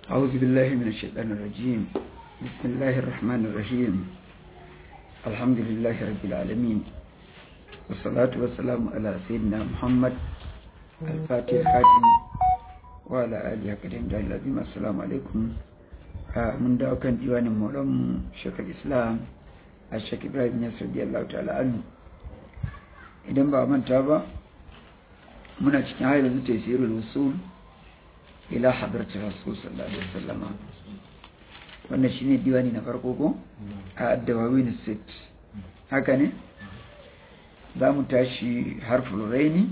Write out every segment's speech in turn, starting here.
أعوذ بالله من الشيطان الرجيم بسم الله الرحمن الرحيم الحمد لله رب العالمين والصلاة والسلام على سيدنا محمد الفاتح الخاتم وعلى آله كريم دعي العظيم السلام عليكم من دعوة كان ديوان مولم شيخ الإسلام الشيخ إبراهيم يسر رضي الله تعالى عنه idan ba manta ba muna cikin hayar yanzu tesirul usul ila hadarci rasul sallallahu alaihi wasallam wannan shine diwani na farko ko a addawawin sit haka ne za mu tashi harful raini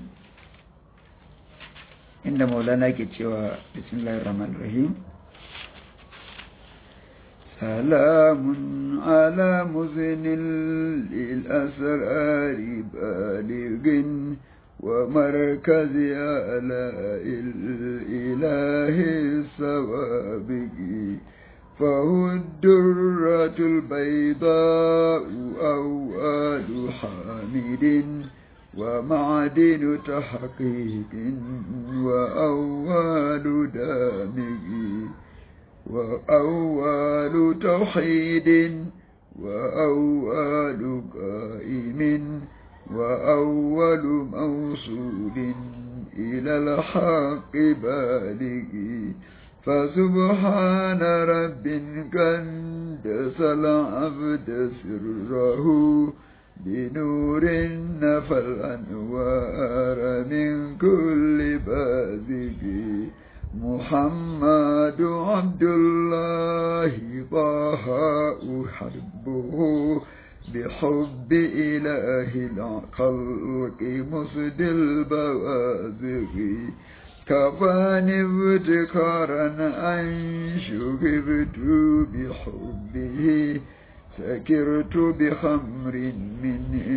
inda maulana ke cewa bismillahir rahmanir rahim سلام على مزن للأسرار بالغ ومركز آلاء الإله السوابق فهو الدرة البيضاء أواد حامد ومعدن تحقيق وأول دامج وأول توحيد وأول قائم وأول موصول إلى الحق بالغ فسبحان رب قدس العبد سره بنور نفى الأنوار من كل بازق محمد عبد الله طه أحبه بحب إله الخلق مسد البوازق كفاني ابتكارا أن شغبت بحبه سكرت بخمر من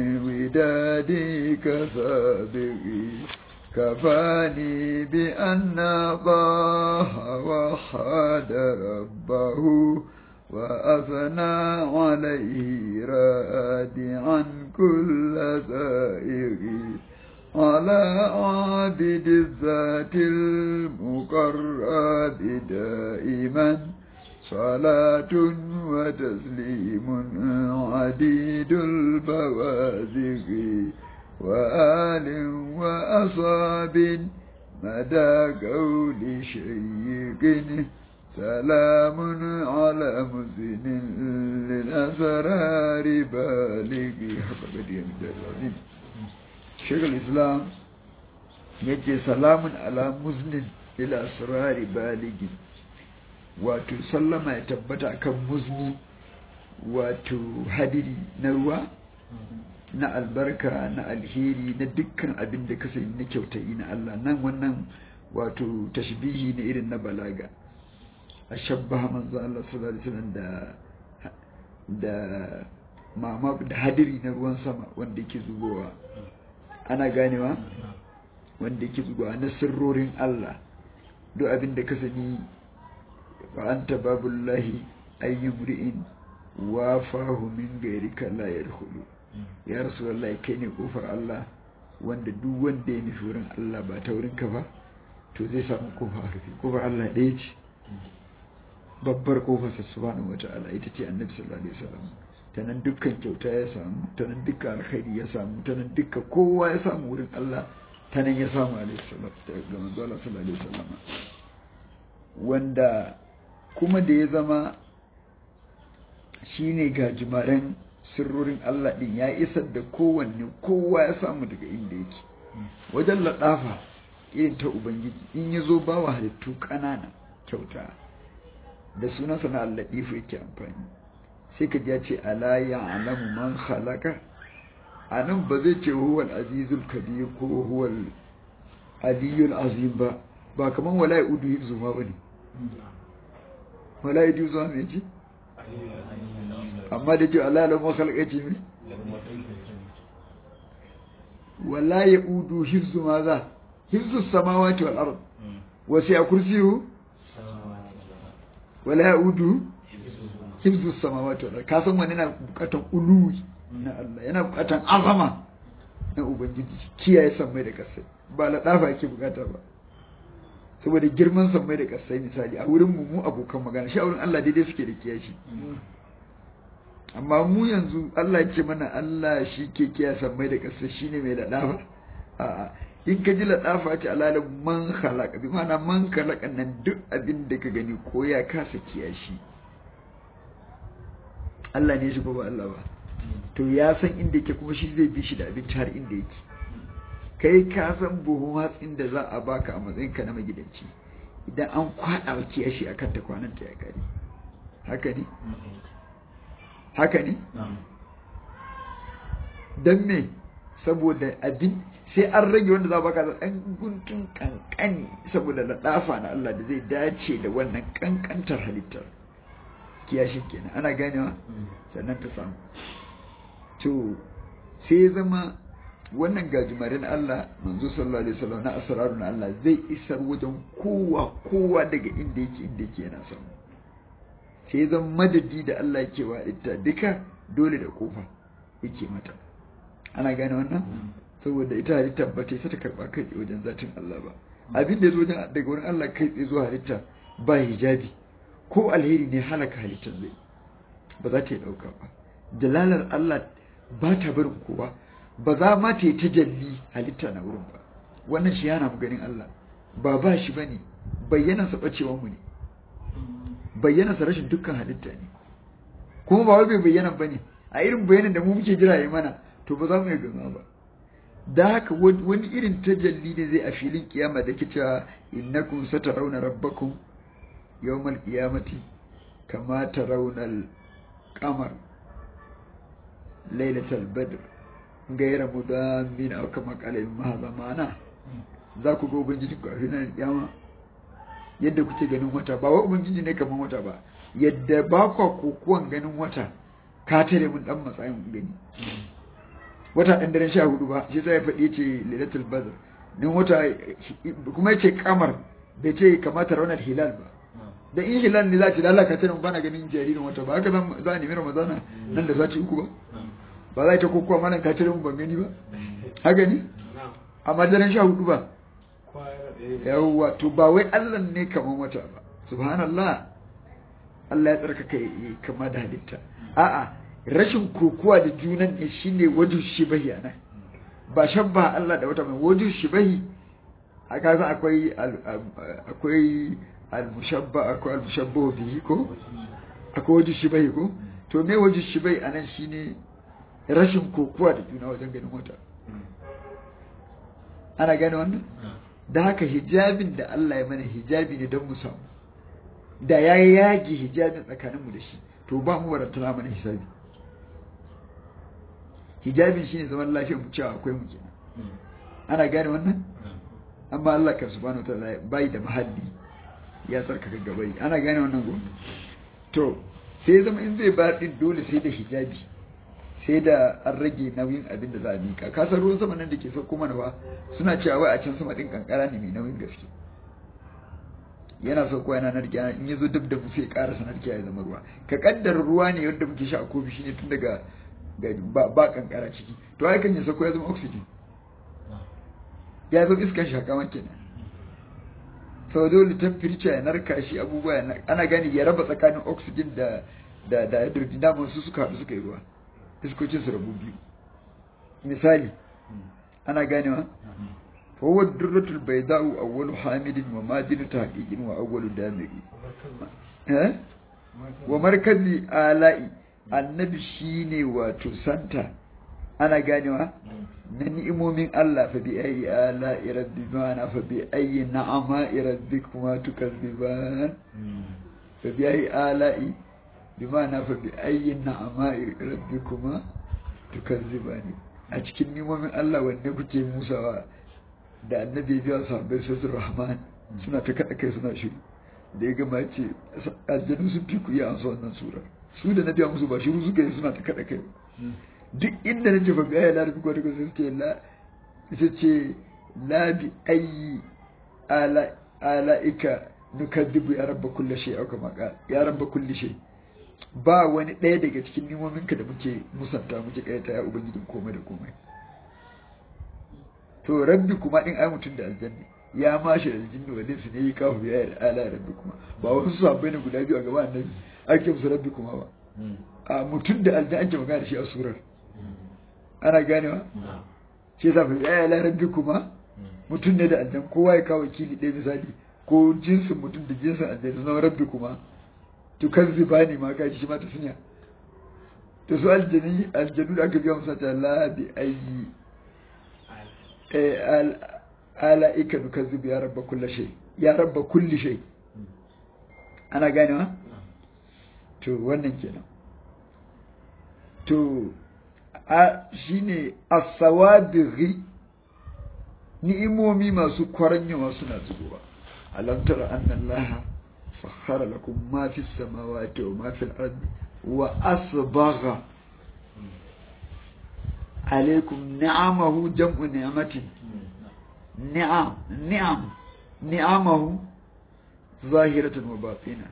ودادك سابقي كفاني بأن الله وحد ربه وأثنى عليه رادعا كل زائر على عابد الذات المقرب دائما صلاة وتسليم عديد البوازق وآل وأصاب مدى قول شيق سلام على مزن للأسرار بالغ حق بديع العظيم شيخ الإسلام يجي سلام على مزن للأسرار بالغ wato sallama ya tabbata kan muzni wato hadiri na ruwa na albarka na alheri na dukkan abin da ka sani na kyautayi na Allah nan wannan wato tashbihi ne irin na balaga a shabbaha manzo Allah sallallahu alaihi wasallam da da mama da hadiri na ruwan sama wanda yake zubowa ana ganewa wanda yake zubowa na sirrorin Allah duk abin da ka sani wa anta babullahi ayyumri'in wafahu min gairika la yadkhulu ya rasulullahi kai ne kofar Allah wanda duk wanda ya nufi wurin Allah ba ta wurin ka ba to zai samu kofa a rufe kofar Allah ɗaya ce babbar kofar sa subhanahu wata'ala ita ce annabi sallallahu alaihi wasallam ta nan dukkan kyauta ya samu ta nan dukkan alkhairi ya samu ta nan dukkan kowa ya samu wurin Allah ta nan ya samu alaihi salatu ga manzo Allah sallallahu alaihi wasallam wanda kuma da ya zama shine gajimaren sirrorin Allah ɗin ya isar da kowanne kowa ya samu daga inda yake wajen laɗafa irin ta Ubangiji in ya zo ba wa halittu ƙanana kyauta da sunansa na Allah ɗifu yake amfani sai ka ya ce ala ya alamu man halaka a nan ba zai ce huwal azizul kabir ko huwal aliyul azim ba ba kamar wala ya udu hifzu ma bane wala ya udu zuwa mai ce amma da ke Allah da makalƙa ce mai wala ya udu hifzu ma za hifzu samawati wal ard wasu ya kursiyu wala ya udu hifzu samawati wal ard ka san wani na bukatan uluwi na Allah yana bukatan azama na ubangiji kiyaye san mai da kasai ba ladafa yake bukata ba saboda girman sammai da kasai misali a wurin mu mu abokan magana shi a wurin Allah daidai suke da kiyashi amma mu yanzu Allah ya ce mana Allah shi ke kiya sammai da kasai shine mai ladafa a'a in ka ji ladafa ce alalin man khalaqa bi ma'ana man khalaqa nan duk abin da ka gani ko ya kasa kiyashi Allah ne shi ko ba Allah ba to ya san inda yake kuma shi zai bi shi da abinci har inda yake kai ka san buhun hatsin da za a baka a matsayin ka na magidanci idan an kwada wa kiyashi akan ta kwanan ta ya kare haka ne haka ne don me saboda abin sai an rage wanda za a baka ɗan guntun kankani saboda laɗafa na Allah da zai dace da wannan kankantar halittar kiyashin kenan ana ganewa sannan ta samu to sai ya zama wannan gajimarin Allah manzo sallallahu alaihi wasallam na asraru na Allah zai isar wajen kowa kowa daga inda yake inda yake yana samu sai ya zama madadi da Allah yake wa ita duka dole da kofa yake mata ana gane wannan saboda ita halitta ba ta ta karba kai wajen zatin Allah ba abin da ya zo wajen daga wurin Allah kai tsaye zuwa halitta ba hijabi ko alheri ne halaka halittar zai ba za ta yi ɗauka ba dalalar Allah ba ta barin kowa ba za ma ta yi tajalli halitta na wurin ba wannan shi yana mu ganin Allah ba ba shi ba ne bayyanansa ɓacewan mu ne bayyanansa rashin dukkan halitta ne kuma ba wai bai bayyana ba ne a irin bayanan da mu muke jira yi mana to ba za mu yi gama ba da haka wani irin tajalli ne zai a filin kiyama da ke cewa innakum satarawna rabbakum yawmal qiyamati kama tarawna al-qamar lailatul badr gaira mudamin aw kama qala ibn hadha ma'ana za ku ga ubangiji ku a filin kiyama yadda kuke ganin wata ba wa ubangiji ne kaman wata ba yadda ba ku kokuwan ganin wata ka tare mun dan matsayin gani wata ɗan daren sha hudu ba shi sai ya faɗi ce lailatul badr din wata kuma ya ce kamar bai ce kamata raunar hilal ba da in hilal ne za ce lalaka ta nan bana ganin jaririn wata ba haka za a nemi ramadana nan da sati uku ba ba za ta kokowa mana ka tare mun ban gani ba haka ne amma daren sha hudu ba yawwa to ba wai Allah ne kaman wata ba subhanallah Allah ya tsarkaka kama da halitta a'a rashin kokuwa da junan ne shine wajhu shibahi anan ba shabba Allah da wata mai wajhu shibahi a kaza akwai akwai al-mushabba akwai al-mushabbahu bihi ko akwai wajhu shibahi ko to me wajhu shibahi anan shine rashin kokuwa da juna wajen ganin wata ana gane wannan da haka hijabin da Allah ya mana hijabi ne don mu samu da ya yage hijabin tsakaninmu da shi to ba mu warantana mana hisabi hijabin shine zaman lafiyar mu cewa akwai mu kenan ana gane wannan amma Allah kan subhanahu wataala bai da mahalli ya tsarkaka gabai ana gane wannan go to sai zama in zai ba din dole sai da hijabi sai da an rage nauyin abin da za a mika kasar ruwan sama nan da ke sauko mana ba suna cewa wai a can sama din kankara ne mai nauyin gaske yana sauko yana narkiya in ya zo duk da mu sai ƙara narkiya ya zama ruwa ka kaddara ruwa ne wanda muke sha a kofi shine tun daga ba kankara ciki to ai kan ya sauko ya zama oxygen ya zama iskan shakaman kenan sau dole temperature ya narka shi abubuwa ana gani ya raba tsakanin oxygen da da da hydrogen su suka haɗu suka yi ruwa iskocin su rabu biyu misali ana ganewa fa huwa durratul bayda'u awwalu hamidin wa madinu tahqiqin wa awwalu damiri eh wa markazi ala'i annabi shine wato santa ana ganewa na ni'imomin Allah fa bi ayi ala'i rabbikuma fa bi ayi na'ama rabbikuma tukazziban fa bi ayi ala'i bimana fa bi ayyin na'ama'i rabbikuma tukazzibani a cikin nimomin Allah wanne kuke musawa da annabi biya sahabbai sai rahman suna ta kada kai suna shiru da ya gama ce aljanu sun fi ku iya amsa wannan sura su da na biya musu ba shiru suka yi suna ta kada kai duk inda na ce fa bi ayyi la rabbikuma tukazzibani ce la ita ce la bi ayyi ala ala'ika nukaddibu ya rabba kulli shay au kama ya rabba kulli shay ba wani ɗaya daga cikin nimominka da muke musanta muke kaita ya ubangijin komai da komai to rabbi kuma din ai mutum da aljanna ya mashi da jinni wa dinsu ne yi kawo ya yi ala rabbi kuma ba wasu sabbai ne guda biyu a gaban annabi ake musu rabbi kuma ba a mutum da aljan ake magana da shi a surar ana ganewa shi yasa fa ya ala rabbi kuma mutum ne da aljan kowa ya kawo wakili ɗaya misali ko jinsin mutum da jinsin aljan su zama rabbi kuma to kan zibani ma kaji shi ma ta sunya to su aljani aljanu da aka biya musa ta la bi ayi ala ika nukazzibu ya rabba kulli shay ya rabba kulli shay ana ganewa to wannan kenan to a shine as-sawadighi ni'imomi masu kwaranyawa suna zubowa alam tara anna allaha sakhara lakum ma fis samawati wa ma fil ardi wa asbagha alaikum ni'amahu jam'u ni'matin ni'am ni'am ni'amahu zahiratan wa batina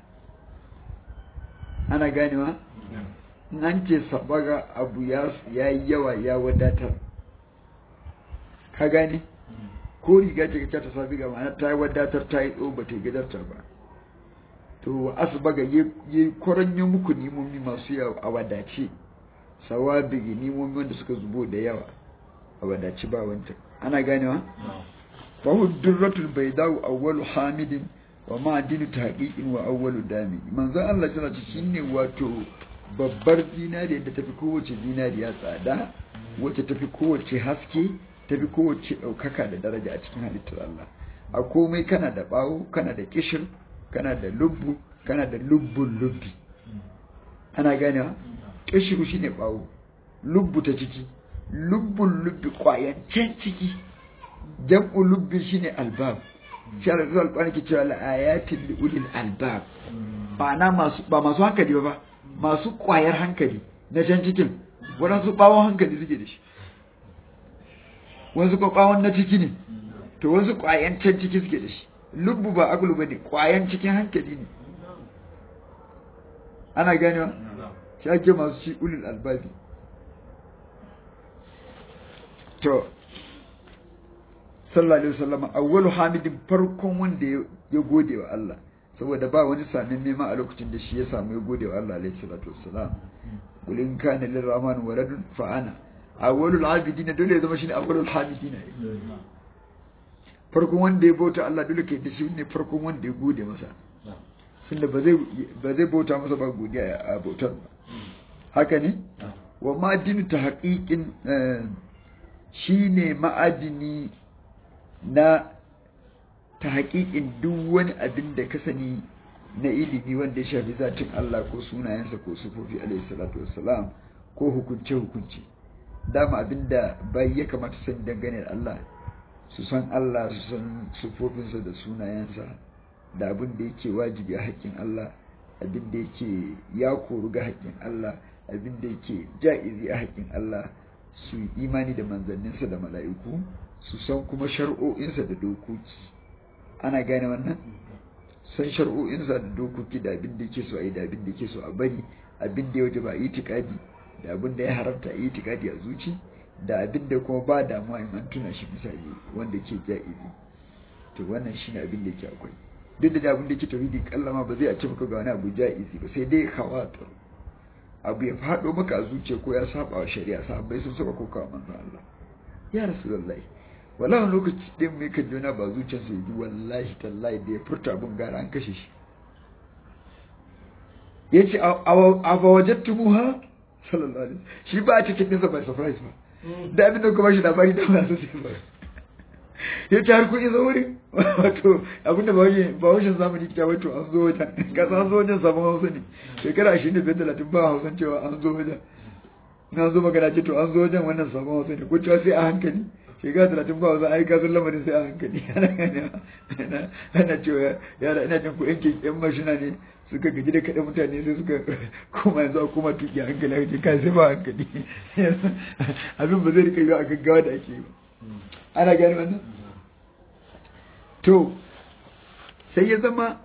ana ganewa nan ce sabaga abu ya yi yawa ya wadatar ka gane ko riga ce ta sabi ga ma'ana ta yi wadatar ta yi tso ba ta yi gadarta ba to asbaga yi kwaranyo muku nimomi masu yawa a wadace sawabigi nimomi wanda suka zubo da yawa a wadace ba wancan ana ganewa fahu durratul baydau awwalu hamidin wa ma'adinu tahqiqin wa awwalu dami manzo Allah tana ce shine wato babbar zinariya da tafi kowace zinariya tsada wacce tafi kowace haske tafi kowace daukaka da daraja a cikin halittar Allah a komai kana da bawo kana da kishir kana da lubbu kana da lubbun lubbi ana ganewa kishiru shine bawo lubbu ta ciki lubbun lubbi kwayan can ciki jam'u lubbi shine albab shi Allah zuwa alƙwani ke cewa la'ayatin li ulil albab ba na masu ba masu hankali ba masu kwayar hankali na can cikin waɗansu ɓawon hankali suke da shi wasu ko ɓawon na ciki ne to wasu kwayan can ciki suke da shi lubbu ba agulu ba ne kwayan cikin hankali ne ana ganewa shi ake masu shi ulil albabi to sallallahu alaihi wasallam awwalu hamidin farkon wanda ya gode wa Allah saboda ba wani samin nema a lokacin da shi ya samu ya gode wa Allah alaihi salatu wassalam qul in kana lirrahman waladun fa ana awwalul abidin dole ya zama shine awwalul hamidin farkon wanda ya bauta Allah dole kai da shi ne farkon wanda ya gode masa tunda ba zai ba zai bauta masa ba godiya a bautar ba haka ne wa ma'adinu ta haƙiƙin shine ma'adini na ta haƙiƙin duk wani abin da ka sani na ilimi wanda ya shafi zatin Allah ko sunayensa ko sufofi alaihi salatu wassalam ko hukunce hukunci dama abin da bai ya kamata san dangane da Allah su san Allah su san sufofinsa da sunayensa da abin da yake wajibi a haƙƙin Allah abin da yake ya koru ga haƙƙin Allah abin da yake ja'izi a haƙƙin Allah su imani da manzanninsa da mala'iku su san kuma shar'o'insa da dokoki ana gane wannan san shar'o'insa da dokoki da abin da yake so a yi da abin da yake so a bari abin da ya waje ba a yi tikadi da abin da ya haramta a yi tikadi a zuci da abin da kuma ba damuwa in an tuna shi misali wanda ke ja'izi to wannan shine abin da yake akwai duk da abin da yake tauhidi kallama ba zai a ce maka ga wani abu ja'izi ba sai dai khawatir abu ya faɗo maka a zuciya ko ya saba wa shari'a sahabbai sun saba ko kawo manzon Allah ya rasulullahi wallahi lokaci din mai kan jona ba zuciyarsa yi wallahi tallahi da ya furta abin gara an kashe shi ya ce a ba wajen tumuha sallallahu alaihi shi ba a cikin nisa by surprise ba da abin da kuma shi labari da masu sai ba ya ce har kun isa wurin wato abin da ba wajen zamani kita wato an zo wajen kasa an zo wajen sabon hausa ne shekara ashirin da biyar talatin ba hausan cewa an zo wajen na zo magana ce to an zo wajen wannan sabon hausa ne ko cewa sai a hankali shekara talatin ba wasu aika sun lamarin sai a hankali ana cewa yara ina jin ku yanke yan mashina ne suka gaji da kaɗa mutane sai suka koma yanzu a koma tuki a hankali ake kai sai ba hankali abin ba zai rika yi a gaggawa da ake yi ana gani wannan to sai ya zama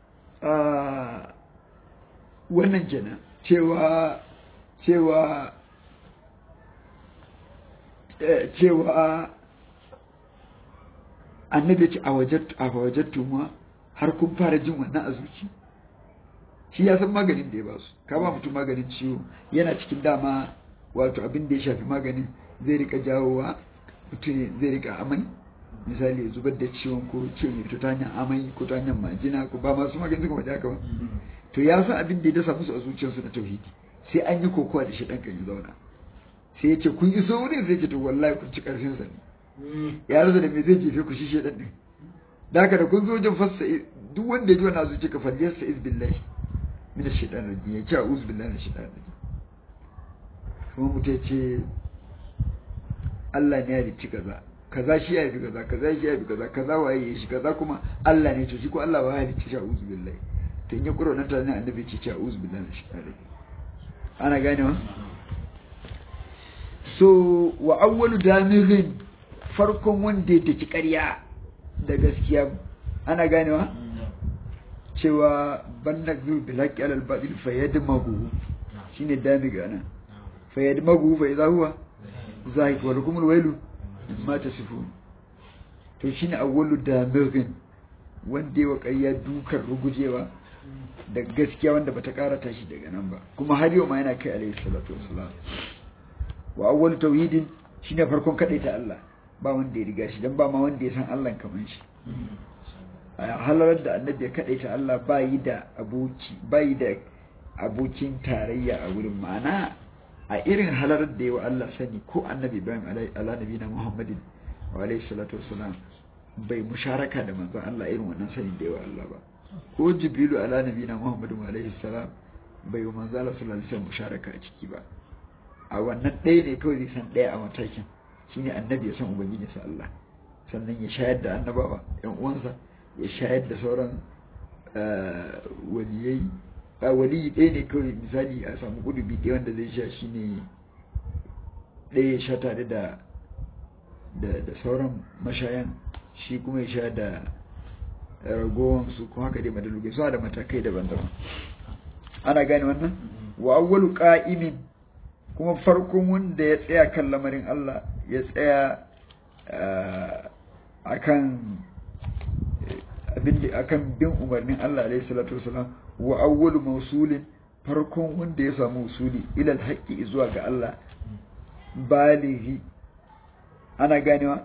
wannan kenan cewa cewa cewa annabi ya ce a wajattu a wajattu ma har kun fara jin wannan a zuci shi ya san maganin da ya ba su ka ba mutum maganin ciwo yana cikin dama wato abin da ya shafi maganin zai rika jawowa mutum zai rika amai misali ya zubar da ciwon ko ciwon ya fito ta hanyar amai ko ta hanyar majina ko ba masu magani suka waje haka ba to ya san abin da ya dasa musu a zuciyarsu na tauhidi sai an yi kokowa da shi ɗan kan ya zauna sai ya ce kun iso wurin sai ce to wallahi kun ci karfin sa ne ya rasa da me zai jefe ku shi shedan din da haka da kun zo wajen fassa duk wanda ya ji wannan zuciya ka falle sa iz billahi min ash-shaytan rajim ya ce a'udhu billahi minash shaitanir rajim kuma mutum ya ce Allah ne ya halicci kaza kaza shi ya haifi kaza kaza shi ya haifi kaza kaza waye ya shi kaza kuma Allah ne to shi ko Allah ba ya halicci shi a'udhu billahi to in ya kuro nan tare annabi ce ce a'udhu billahi minash shaitanir rajim ana ganewa so wa awwalu damirin farkon wanda ya taki ƙarya da gaskiya ana ganewa cewa banna zu bil haqqi alal batil fayadmagu shine dami ga nan fayadmagu fa idha huwa zahik wa lakumul wailu ma tasifun to shine awwalu damirin wanda ya ƙarya dukan rugujewa da gaskiya wanda bata karata shi daga nan ba kuma har yau ma yana kai alayhi salatu wassalam wa awwal tauhidin shine farkon kadaita Allah ba wanda ya riga shi dan ba ma wanda ya san Allah kaman shi a halarar da annabi ya kadaita Allah ba yi da aboki ba yi da abokin tarayya a wurin ma'ana a irin halarar da yawa Allah sani ko annabi Ibrahim ala nabi na Muhammadin wa alayhi salatu wassalam bai musharaka da manzon Allah irin wannan sanin da yawa Allah ba ko Jibrilu ala nabi na Muhammadin wa alayhi salam bai wa manzon Allah sallallahu alaihi wasallam musharaka a ciki ba a wannan ɗaya ne kawai zai san ɗaya a matakin shine annabi ya san ubangijinsa Allah sannan ya shayar da annabawa yan uwansa ya shayar da sauran waliyai a waliyi ɗaya ne kawai misali a samu kudubi ɗaya wanda zai sha shine ɗaya ya sha tare da da sauran mashayan shi kuma ya sha da ragowansu kuma haka dai madalugai suna da matakai daban-daban ana gane wannan wa awwalu qa'imin kuma farkon wanda ya tsaya kan lamarin Allah ya tsaya akan abin akan bin umarnin Allah alaihi salatu wasalam wa awwalu mawsulin farkon wanda ya samu usuli ila alhaqi zuwa ga Allah balighi ana ganewa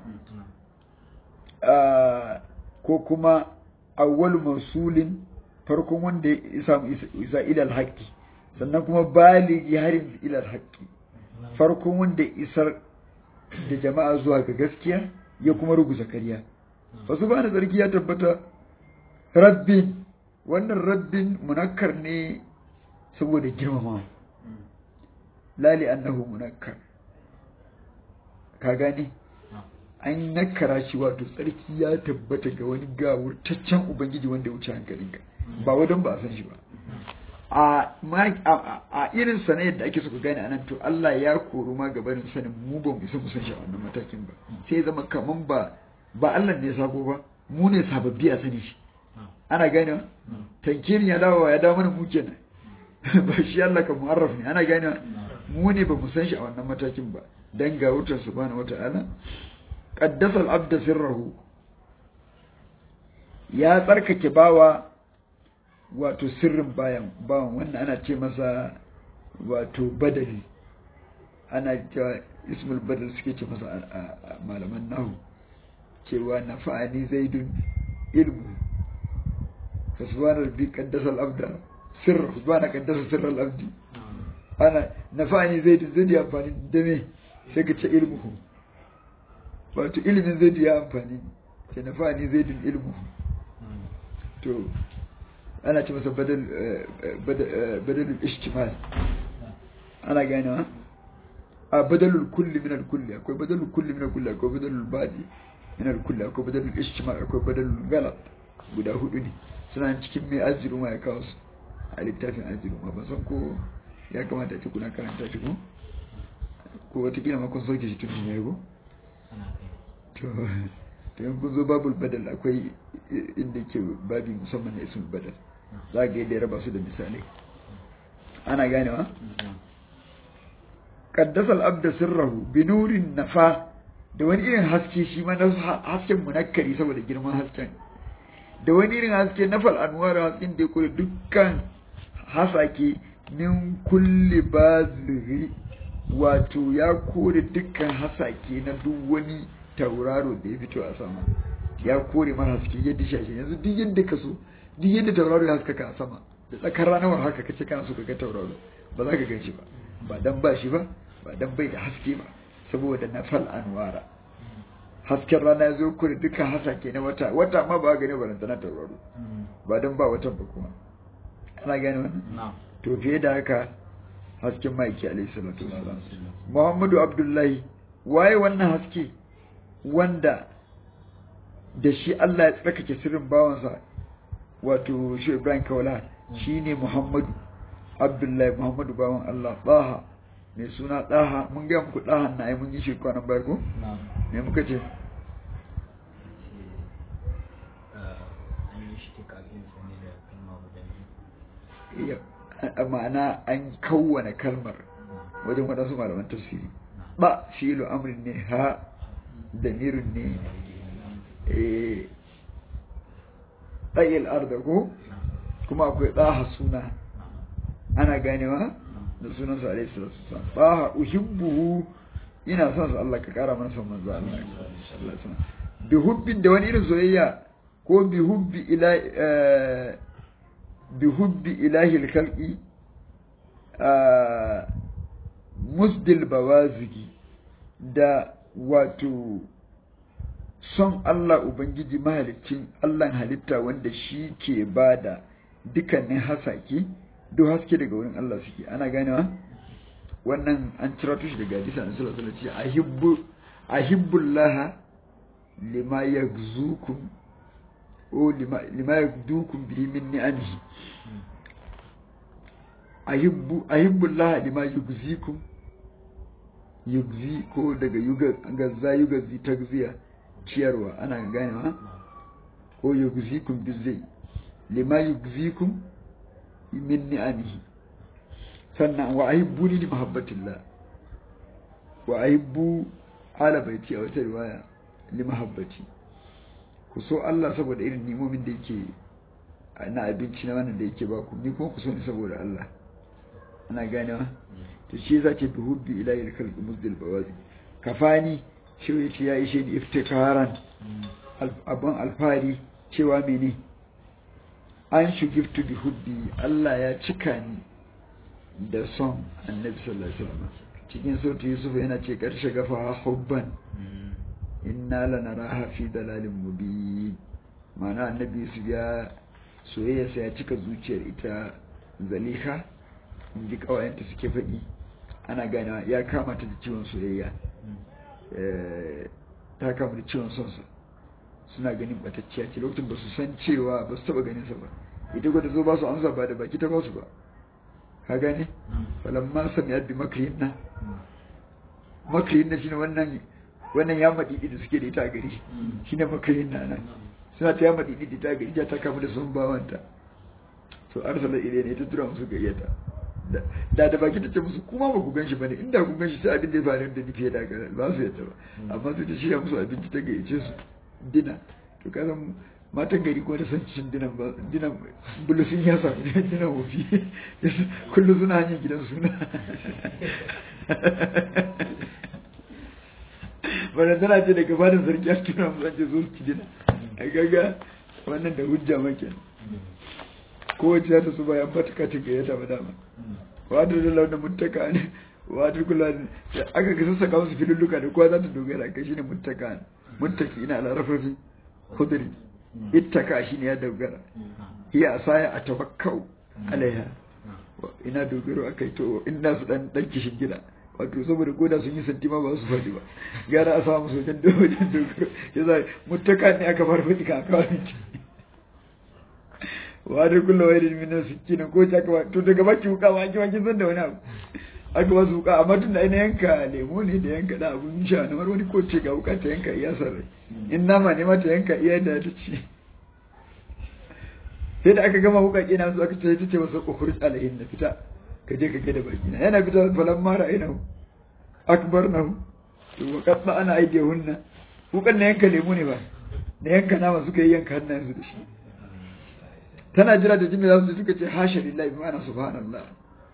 ko kuma awwalu mawsulin farkon wanda ya samu isa ila alhaqi sannan kuma baligi harin ilal haƙƙi farkon wanda isar da jama'a zuwa ga gaskiya ya kuma ruguza karya wasu ba da tsarki ya tabbata rabbin wannan rabbin munakkar ne saboda girmama lali annahu munakkar ka gane an nakara shi wato tsarki ya tabbata ga wani gawurtaccen ubangiji wanda ya wuce hankalinka ba wadon ba a san shi ba a irin sana yadda ake suka gane anan to Allah ya koru ma gabanin sanin mu ba mu isa mu san shi a wannan matakin ba sai zama kaman ba ba Allah ne sabo ba mu ne sababbi a sani shi ana gane tankirin ya dawo ya dawo mana mu kenan ba shi Allah ka mu'arraf ne ana gane mu ne ba mu san shi a wannan matakin ba dan ga wutar subhanahu wata'ala qaddasa al-abda sirrahu ya tsarkake bawa wato sirrin bayan bawan wannan ana ce masa wato badali ana cewa ismul badal suke ce masa a malaman nahu cewa na fa'ani zaidun ilmu fa subhana rabbi qaddasa al-abda sirra subhana qaddasa sirra al-abdi ana na fa'ani zaidun zai ya amfani da me sai ka ce ilmuhu wato ilimin zai ya amfani ce na fa'ani zaidun ilmuhu to ana ce masa badalul ishtimal ana ganewa a badalul kulli min al-kulli akwai badalul kulli min al-kulli akwai badalul badi min al-kulli akwai badalul ishtimal akwai badalul galat guda hudu ne suna cikin mai aziru ma ya kawo su a littafin aziru ma ban san ko ya kamata ce kuna karanta shi ko ko watakila ma kun sauke shi tun ne ko to to in kun zo babul badal akwai inda ke babi musamman na ismul badal za ga yadda ya raba su da misalai ana ganewa qaddasa al-abda sirrahu bi nurin nafa da wani irin haske shi ma na hasken munakkari saboda girman hasken da wani irin haske na fal anwar hasken da ya kore dukkan hasake min kulli baziri wato ya kore dukkan hasake na duk wani tauraro da ya fito a sama ya kore mara haske yadda shashe yanzu duk yadda ka so duk yadda tauraro ya haskaka a sama da tsakar ranar haka kace kana so ka ga tauraro ba za ka gan shi ba ba dan ba shi ba ba dan bai da haske ba saboda na fal anwara hasken rana ya zo kure dukkan hasake na wata wata ma ba gani ba na tauraro ba dan ba watan ba kuma ana gane wannan to fiye da haka hasken maiki alaihi salatu wasalam muhammadu abdullahi waye wannan haske wanda da shi Allah ya tsarkake sirrin bawansa wato shi Ibrahim Kaula shine Muhammadu Abdullahi Muhammadu bawan Allah Taha mai suna Taha mun ga muku Taha na ai mun yi shi kwanan baya ko me muka ce ma'ana an kawwana kalmar wajen waɗansu malaman tafsiri ba fi'ilu amrin ne ha damirin ne ɗayil arda ko kuma akwai ɗaha suna ana ganewa da sunansa alaihi salatu wasallam ɗaha uhibbuhu ina son su Allah ka kara mana son manzo Allah bi hubbin da wani irin soyayya ko bi hubbi ila bi hubbi ilahi al-khalqi musdil bawazigi da wato son Allah Ubangiji mahalicin Allah halitta wanda shi ke ba da dukkanin hasake duk haske daga wurin Allah suke ana ganewa wannan an cira tushe daga hadisa na sallallahu alaihi wasallam ahibbu ahibbullah lima yaghzukum o lima lima yaghdukum bihi min ni'amihi ahibbu ahibbullah lima yughzikum yugzi ko daga yuga gazza yugazi tagziya ciyarwa ana ganewa ko yugzikum bizai lima yugzikum min ni'amihi sannan wa ahibbuni li mahabbatillah wa ahibbu ala baiti a wata riwaya li mahabbati ku so Allah saboda irin nimomin da yake na abinci na wannan da yake ba ku ni kuma ku so ni saboda Allah ana ganewa to shi zake bi hubbi ila ilkal muzdil bawazi kafani shi yace ya ishe ni iftikaran abban alfari cewa mene an shugiftu bi hubbi Allah ya cika ni da son annabi sallallahu alaihi wasallam cikin sautu yusuf yana ce karshe gafa hubban inna lanaraha fi dalalin mubin ma'ana annabi yusuf ya soyayya sai ya cika zuciyar ita zaliha in ji kawayenta suke faɗi ana ganewa ya kama ta da ciwon soyayya ta kama da ciwon sonsa suna ganin batacciya ce lokacin ba su san cewa ba su taba ganin sa ba ita gwada zo ba su amsa ba da baki ta ba su ba ka gane falamma sami abbi makrihin na makrihin na shine wannan wannan ya madidi da suke da ita a gari shine makrihin na nan suna ta ya madidi da ita a gari ta kama da sun bawanta to arsala ile ne ta tura musu gayyata da da baki ta ce musu kuma ba ku gan shi bane inda ku gan shi sai abin da ya faru da ni fiye da haka ba su yadda ba amma sai ta shirya musu abinci ta gayyace su dina to ka san matan gari ko da san cin dinan ba dinan bulusin ya samu dinan wofi kullum suna hanyar gidan suna bana tana ce daga fadin sarki a tura musu an ce zo su ci dina a gaga wannan da hujja make kowace za ta su bayan matuka ta gayyata ba dama wadda da launin mutaka ne wadda kula ne aka ga sassaka musu filulluka da kowa za ta dogara kai shine mutaka ne muttaki ina larafafi khudri ittaka shine ya dogara hiya asaya atawakkau alaiha ina dogaro akai to ina su dan dan kishin gida wato saboda goda sun yi santi ma ba su faɗi ba gara a samu sojan wajen dogaro yasa muttaka ne aka fara faɗi ka kawai wa da kullu wayrin min sikkin ko ta ka to daga baki wuka ma ki kin san da wani abu aka ba su wuka amma tun da ina yanka lemo ne da yanka da abun sha na wani ko ce ga wuka ta yanka iya sarai in nama ne ma ta yanka iya da ta ci sai da aka gama wuka kina su aka ce ta ce masa ukhruj alayhin na fita ka je ka kai da baki na yana fita falan mara ina akbar nahu to wa qadda ana aidiyahunna wukan na yanka lemu ne ba na yanka nama suka yi yanka hannayensu da shi tana jira da jimi za su suka ce hasha lillahi bi ma'ana subhanallah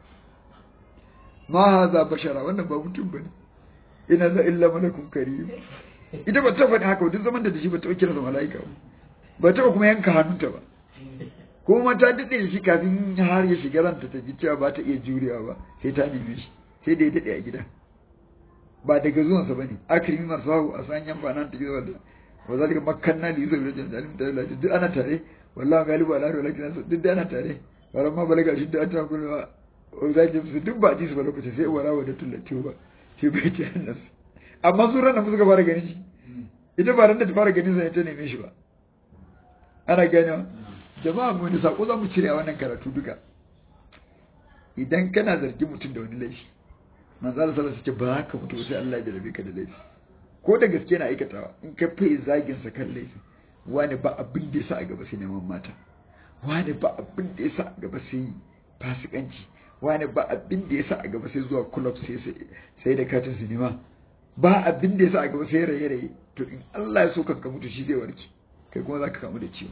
ma haza bashara wannan ba mutum bane ina za illa malakun karim ita ba ta faɗi haka duk zaman da shi ba ta kira da mala'ika ba ta kuma yanka hannunta ba kuma ta daɗe shi kafin har ya shiga ranta ta ji cewa ba ta iya jurewa ba sai ta neme shi sai da ya daɗe a gida ba daga zuwansa ba ne akrimi masu hau a san yan banan ta gida da wa zalika makkanna li yusuf rajul zalim ta lati duk ana tare wallahi galibu ala walakin duk da ana tare baran ma balaga shi da ta kullu wa zalika su duk ba ji su ba lokacin sai wara wa da tullati ba sai bai ta annas amma su ranar suka fara ganin shi ita ba ran da ta fara ganin sa ta neme shi ba ana gane jama'a mu ne sako za mu cire a wannan karatu duka idan kana zargi mutum da wani laifi manzo Allah sallallahu alaihi wasallam ba ka mutu sai Allah ya jarabe ka da laifi ko da gaske na aikatawa in ka fi zagin sa kan laifi wani ba abin da yasa a gaba sai neman mata wani ba abin da yasa a gaba sai fasikanci wani ba abin da yasa a gaba sai zuwa club sai sai da katin sinima ba abin da yasa a gaba sai raye raye to in Allah ya so kan ka mutu shi zai warke kai kuma zaka kamu da ciwo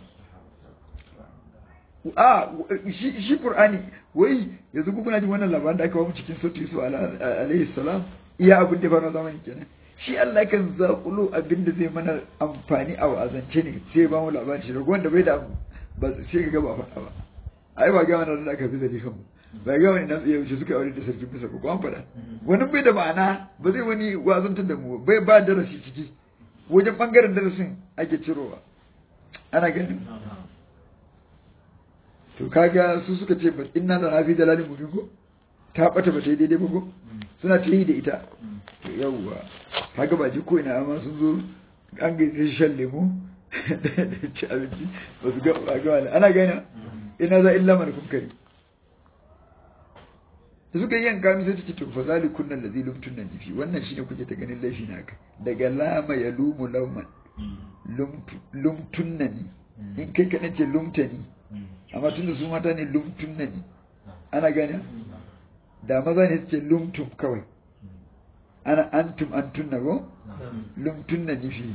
a shi shi Qur'ani wai yanzu ku kuna jin wannan labarin da aka ba mu cikin sautu Yusuf alaihi salam iya abin da fara zamani kenan shi Allah kan zaƙulo abin da zai mana amfani a wa'azance ne sai ba mu labarin shi wanda bai da ba sai ga ba faɗa ba ai ba ga mana da aka fi zali kanmu ba ga wani nan tsaye wuce suka aure da sarkin bisa ko an faɗa wani bai da ma'ana ba zai wani wazantar da mu bai ba darasi ciki wajen bangaren darasin ake cirowa ana ganin to kaga su suka ce ba inna da nafi dalalin mubin ko ta bata ba ta yi daidai ba ko suna ta yi da ita to yawwa kaga ba ji ko ina amma sun zo an gaisa shan lemu da ci abinci ba su ga ba ga wani ana gani ina za illa man kunkari da suka yi yanka mi sai ta ce to fa zalikun nan ladhi lumtun nan jifi wannan shine kuke ta ganin laifi na ka daga lama ya lumu lauman lumtun nan in kai kaɗan ce lumtani amma tunda su mata ne lumtun nan ana gani da maza ne su ce lumtum kawai ana antum antun na go lumtun na nifi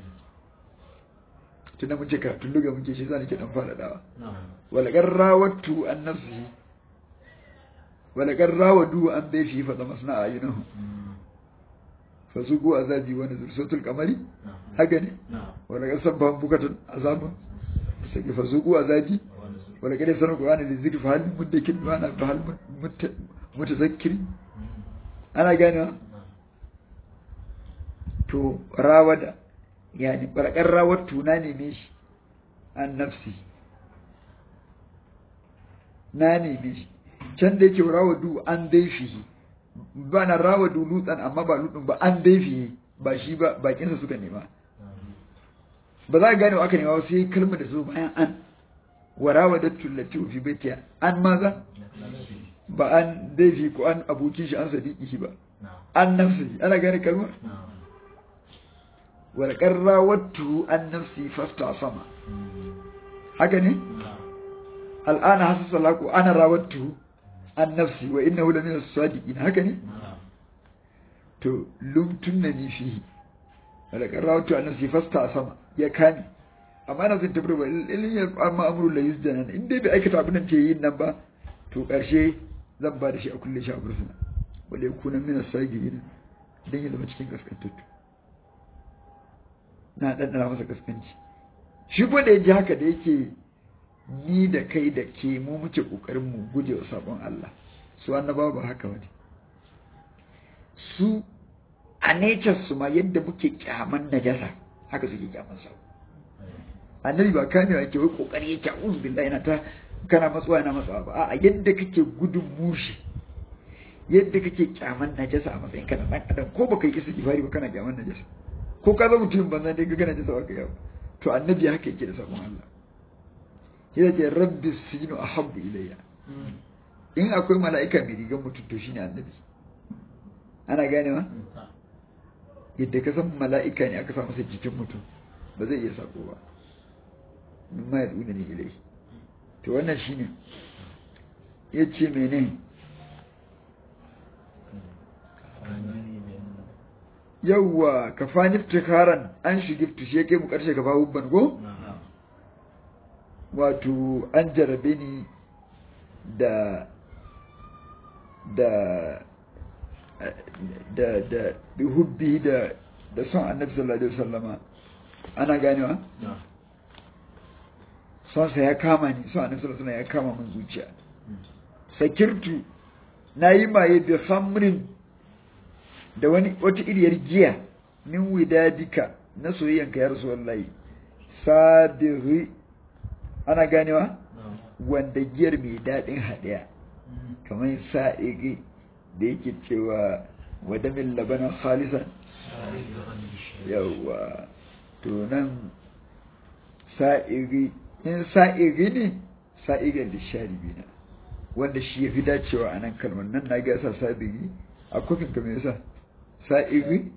tunda mun ce karatun luga muke shi za ke dan fara dawa walakar rawattu an nafsi walakar rawadu an bai fi fada masna a yunahu fa su go azabi wani zursotul kamari haka ne walakar sabban bukatun azabun sai fa su go azabi walakar sanar qur'ani da zikri fa hal muddakin wa ana fa hal mutazakkiri ana gane to rawada yani barkar rawar tuna neme shi an nafsi na neme shi can da yake rawadu an daifihi ba na rawadu lutsan amma ba lutsun ba an daifihi ba shi ba bakinsa suka nema ba za ka gane wa aka nema sai kalmar da su bayan an wa rawadattu lati fi baitiya an maza ba an daifi ko an abokin shi an sadiki ba an nafsi ana gane kalmar walƙar rawattu an nafsi fasta sama haka ne al'ana hasu salaku ana rawattu an nafsi wa inna hula min sadiqin haka ne to lumtun na ni fihi walƙar rawattu an nafsi fasta sama ya kame amma na zan tabbata ba ilin ya amma amru la yusjana in dai bai aikata abin da ke yin nan ba to ƙarshe zan ba da shi a kulle shi a bursuna wale yakuna min as-sagirin dan ya zama cikin kaskantattu na ɗanɗana masa kaskanci shi ko da ya ji haka da yake ni da kai da ke mu muke ƙoƙarin mu guje wa sabon Allah su annabawa ba haka wani su a nature su ma yadda muke kyaman najasa haka suke kyaman sa annabi ba kamewa yake wai kokari yake a'udhu billahi yana ta kana matsuwa yana matsuwa ba a'a yadda kake gudun mushi yadda kake kyaman najasa a matsayin kana dan adam ko baka yi istighfari ba kana kyaman najasa ko ka zama mutum banza dai gana ji sawa yau to annabi haka yake da sabon Allah yana ce rabbi sinu ahabbu ilayya in akwai mala'ika mai rigar mutum to shine annabi ana gane ma yadda ka san mala'ika ne aka sa masa jikin mutum ba zai iya sako ba min ma yaduna ne ilai to wannan shine yace menene yawwa ka fani iftikaran an shigiftu shi yake mu karshe ka babu ban go wato an jarabe ni da da da da hubbi da da son annabi sallallahu alaihi wasallama ana ganewa son sa ya kama ni son annabi sallallahu alaihi wasallama ya kama min zuciya sakirtu nayi maye bi khamrin da wani wata iriyar giya min widadika na soyayyanka ya rasulullahi sabiri ana ganewa wanda giyar mai daɗin haɗiya kamar sa'iri da yake cewa wadamin labanan khalisan yawa to nan sa'iri in sa'iri ne sa'irin da sharibi na wanda shi ya fi dacewa a nan kalmar nan na gasa sabiri a kofin kamar yasa sa'iri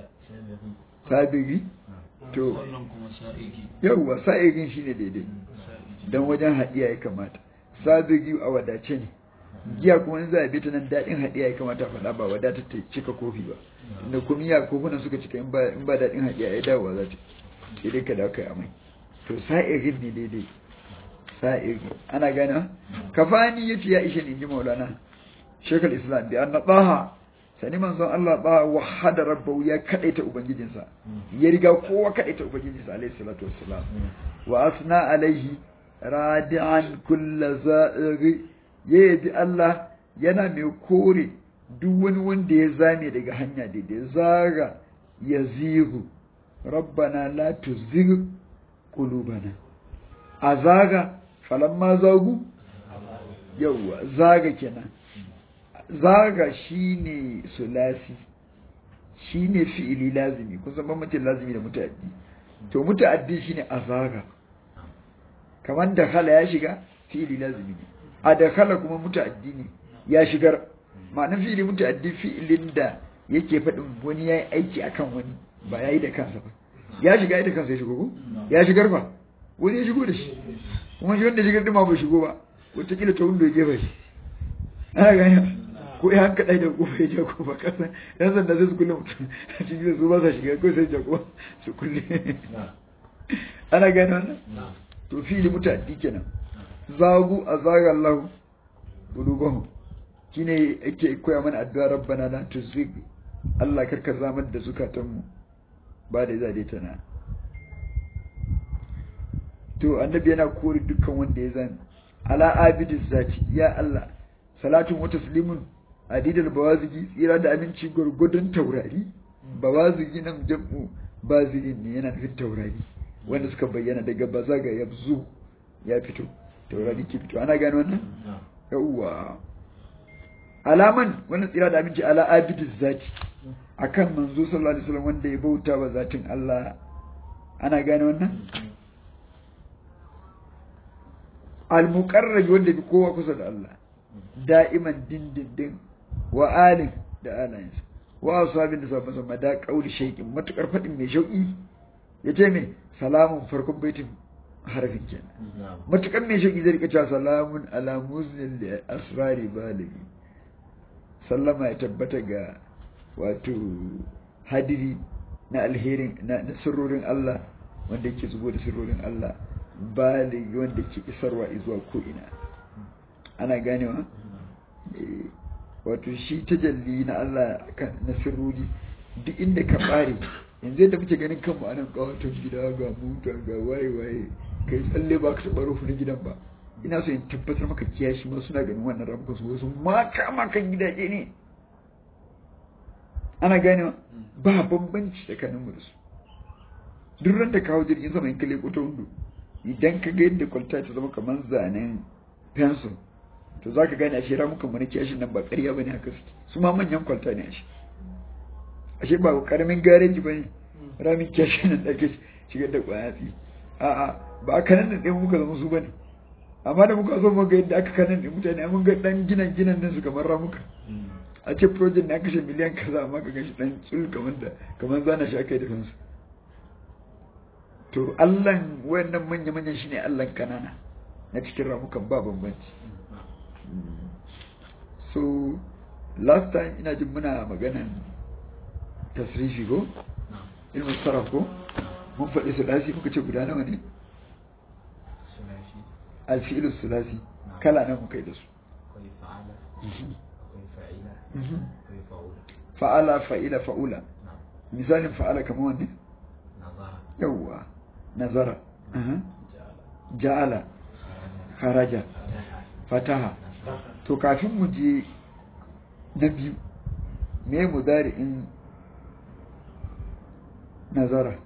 sabiri to yawwa sa'irin shine daidai don wajen haɗiya ya kamata sabiri a wadace ne giya kuma in za a bi ta nan daɗin haɗiya ya kamata faɗa ba wadata ta cika kofi ba inda kuma ya kofunan suka cika in ba daɗin haɗiya ya dawowa za ta sai dai ka dawo kai amai to sa'irin ne daidai sa'irin ana gana kafani ya ce ya ishe ni ji maulana shekul islam bi an na ɓaha sani manzon Allah ba wahada rabbahu ya kadaita ubangijinsa ya riga kowa kadaita ubangijinsa alaihi salatu wassalam wa asna alaihi radi'an kullu za'iri ya yabi Allah yana mai kore duk wani wanda ya zame daga hanya daidai zaga ya zihu rabbana la tuzigh qulubana a zaga falamma zagu yawwa zaga kenan zaga shine sulasi shine fi'ili lazimi kun san bambancin lazimi da muta'addi to muta'addi shine azaga kamar da khala ya shiga fi'ili lazimi ne a da khala kuma muta'addi ne ya shigar ma'anar fi'ili muta'addi fi'ilin da yake faɗin wani yayi aiki akan wani ba yayi da kansa ba ya shiga da kansa ya shigo ko ya shigar fa wani ya shigo da shi kuma shi wanda shigar din ma bai shigo ba wataƙila ta wanda ya gefa shi ana gani ko ya hanka ɗai da kofa ya jako ba kasan yan sanda sai su kulle mutum a cikin su ba sa shiga ko sai jako su kulle ana gani wannan to fili mutaddi kenan zagu a zaga Allah qulubuhum shine yake koya mana addu'a rabbana la tuzigh Allah karka zamar da zukatanmu ba da zade tana to annabi yana kore dukkan wanda ya zame ala abidiz zati ya Allah salatun wa taslimun adidal bawazigi tsira da aminci gurgudun taurari bawazigi nan jam'u bazigin ne yana nufin taurari wanda suka bayyana daga bazaga yabzu ya fito taurari ke fito ana gano wannan yawwa alaman wannan tsira da aminci ala abidiz zati akan manzo sallallahu alaihi wasallam wanda ya bauta wa zatin Allah ana gano wannan al-muqarrab wanda bi kowa kusa da Allah da'iman dindindin wa alin da alayensa wa ashabin da sabon sama da kauli shaykin matukar fadin mai shauki yace me salamun farkon baitin harafin kenan matukar mai shauki zai rika cewa salamun ala muznil li asrari baligi sallama ya tabbata ga wato hadiri na alherin na sirrorin Allah wanda yake zubo da sirrorin Allah baligi wanda ke isarwa zuwa ko ina ana ganewa wato shi tajalli na Allah na sirruri duk inda ka bare yanzu yadda muke ganin kanmu anan kawaton gida ga muta ga waye waye kai tsalle ba ka taɓa rufu na gidan ba ina so in tabbatar maka kiyashi ma suna ganin wannan ramuka su wasu maka makan gidaje ne ana ganewa ba bambanci tsakanin mu da su duk ran da kawo jirgin sama in kalle ko ta hundu idan ka ga yadda kwalta ta zama kamar zanen pencil to za ka gane ashe ramukan mu na kiyashin nan ba ƙarya ba ne haka suke su ma manyan kwalta ne ashe ashe ba ƙaramin gareji ba ne ramin kiyashin nan da ake shigar da ƙwayatsi a'a ba a kanan da ɗaya muka zama su ba ne amma da muka so muka yadda aka kanan da mutane mun ga ɗan ginan ginan nan su kamar ramuka a ce project na kashe miliyan kaza amma ka gashi ɗan tsul kamar da kamar zana shi aka yi da kansu to allan wayannan manya-manyan shine allan kanana na cikin ramukan ba bambanci so last time ina jin muna maganan tasrifi ko ilmin sarraf ko mun faɗi sulasi muka ce guda nawa ne alfi'ilu sulasi kala nan muka yi da su fa'ala fa'ila fa'ula misalin fa'ala kamar wanne yawwa nazara ja'ala kharaja fataha to kafin mu je na biyu me mudari'in nazara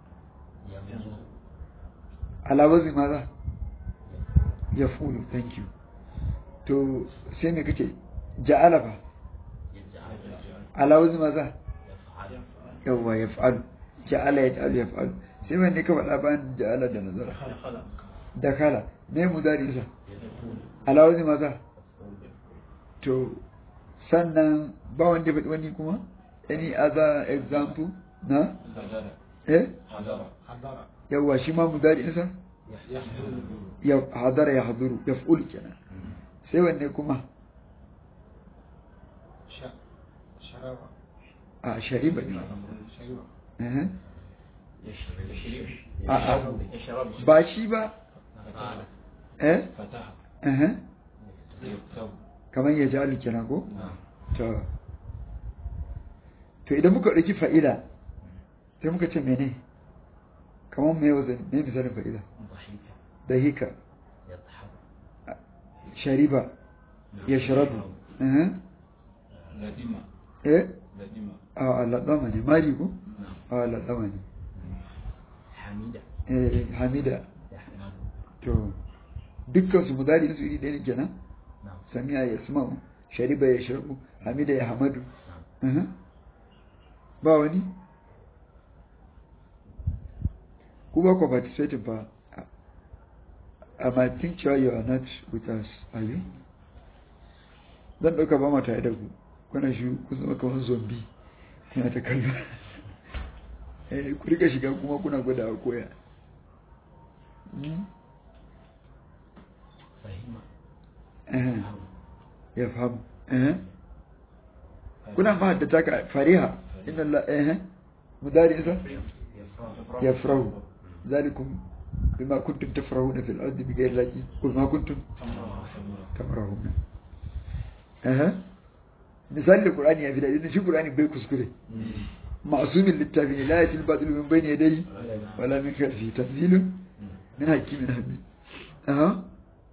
ala wazi maza ya fulu thank you to sai me kake ja'ala fa ala wazi maza yawwa ya fa'alu ja'ala ya ta'alu ya fa'alu sai wanne ka faɗa bayan ja'ala da nazara da kala me mudari'insa ala wazi maza to sannan ba wanda faɗi wani kuma any other example na eh yawa shi ma mudari insa ya hadara ya haduru ya fulu kenan sai wanne kuma a shariba ne eh a a ba shi ba eh eh kamar ya jalu kenan ko to to idan muka ɗauki fa'ila sai muka ce mene kamar mai wazan mai misalin fa'ila da hika shariba ya sharabu eh a ladama ne mari ko a ladama ne eh hamida to dukkan su mudari su iri ɗaya ne kenan samiya ya sma'u shariba ya sharabu hamida ya hamadu ba wani ku ba ku participating fa am I think sure you are not with us are you zan ɗauka ba mata da ku kuna shi ku zama kamar zombi kuna ta kallo eh ku rika shiga kuma kuna gwada a koya ya fahimu kuna ma da taka fariha inna Allah eh mudari isa yafrahu zalikum bima kuntum tafrahuna fil ardi bighayri laqi qul ma kuntum tafrahuna eh misali da qur'ani ya fi da shi qur'ani bai kuskure ma'sumin littafi ne la yatil batil min bayni yadayhi wala min khalfihi tanzilun min hakimin hamid aha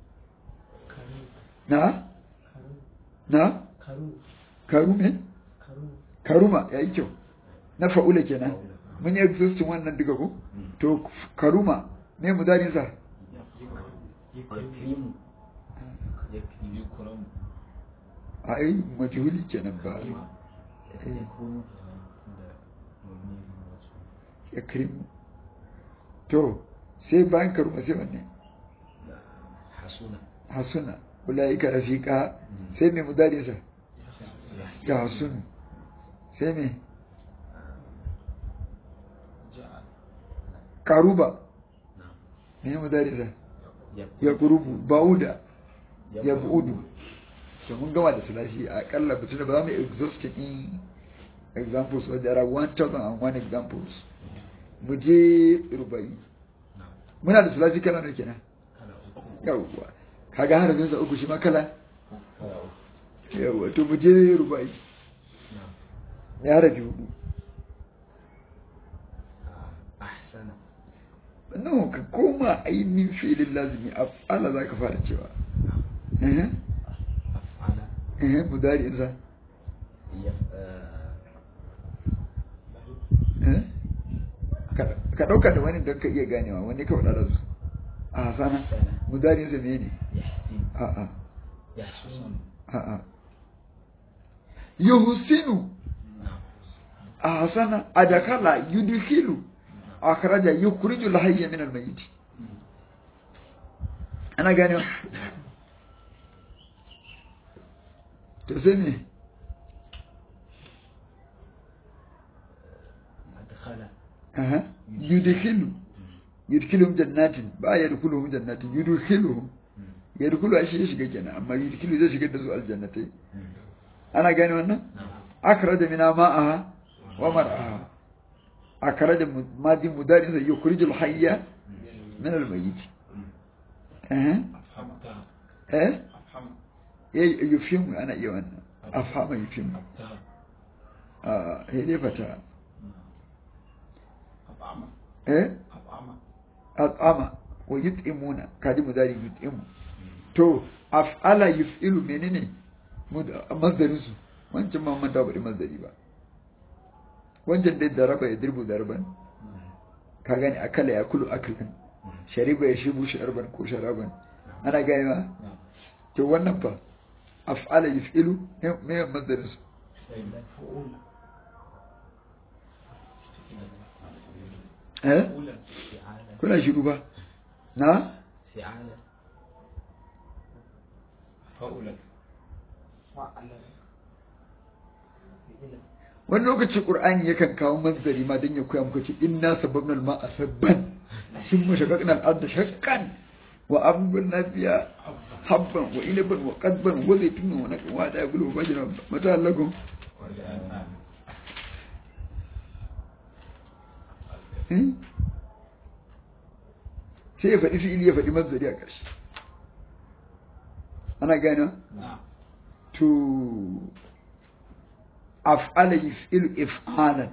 na na karu me karuma ya yi kyau na fa'ula kenan mun yi existing wannan duka ko to karuma me mu darin sa a yi majhuli kenan ba ya karimu to sai bayan karuma sai wanne hasuna ulaika rafiqa sai me mu darin sa ya hasunu sai me karuba ne mu darisa ya kurubu bauda ya buudu to mun gama da sulasi a kalla bitin ba za mu exhaust in examples but there are 1001 examples mu je rubai muna da sulasi kala ne kenan yawwa kaga harafin sa uku shi ma kala yawwa to mu je rubai ya harafi hudu no ka koma ainihin filin lazimi af'ala za ka fara cewa eh mudari insa ka ɗauka da wani don ka iya ganewa wani ka faɗa da su a hasana mudari insa me ne a'a a'a yuhsinu a hasana adakala yudkhilu akhraja yukhrijul hayya min al-mayyit ana gane to sai me aha yudkhilu yudkhiluhum jannatin ba yadkhuluhum jannatin yudkhiluhum yadkhulu shi shiga kenan amma yudkhilu zai shiga da su aljannatai ana gane wannan akhraja mina ma'aha wa mar'aha akara da madi mudari sai yukhrijul hayya min al-mayyit eh eh eh yufhim ana iya wannan afhama yufhim ah eh dai fata eh at'ama wa yut'imuna kadi mudari yut'imu to af'ala yuf'ilu menene mazdarin su wancan ma man bari mazdari ba wancan dai daraba ya dirbu darban ka gani akala ya kulu aklan shariba ya shibu sharban ko sharaban ana gani ma to wannan fa af'ala yuf'ilu me mazdarin su eh kuna shiru ba na wani lokaci ƙur'ani yakan kawo manzari ma don ya koya muka ce inna sababna al-ma'a sabban sun mashaqaqna al-ardha shaqqan wa anbulna fiha habban wa inaban wa qadban wa zaytunan wa nakan wa da gulu bajina mata lakum sai ya faɗi fi'ili ya faɗi manzari a ƙarshe ana gane to af'ala yuf'ilu if'alan